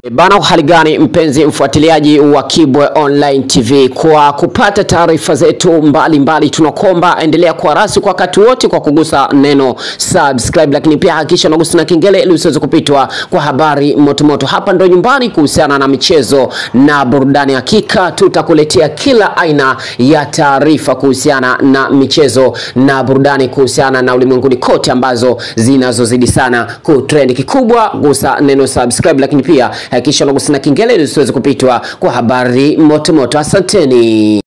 Bana, hali gani mpenzi mfuatiliaji wa Kibwe Online TV, kwa kupata taarifa zetu mbalimbali, tunakomba endelea kuwa rasi kwa wakati wote kwa kugusa neno subscribe, lakini pia hakikisha unagusa na kengele ili usiweze kupitwa kwa habari motomoto. Hapa ndo nyumbani kuhusiana na michezo na burudani, hakika tutakuletea kila aina ya taarifa kuhusiana na michezo na burudani, kuhusiana na ulimwenguni kote ambazo zinazozidi sana kutrend. Kikubwa gusa neno subscribe, lakini pia hakikisha unagusa na kengele ili usiweze kupitwa kwa habari motomoto. Asanteni.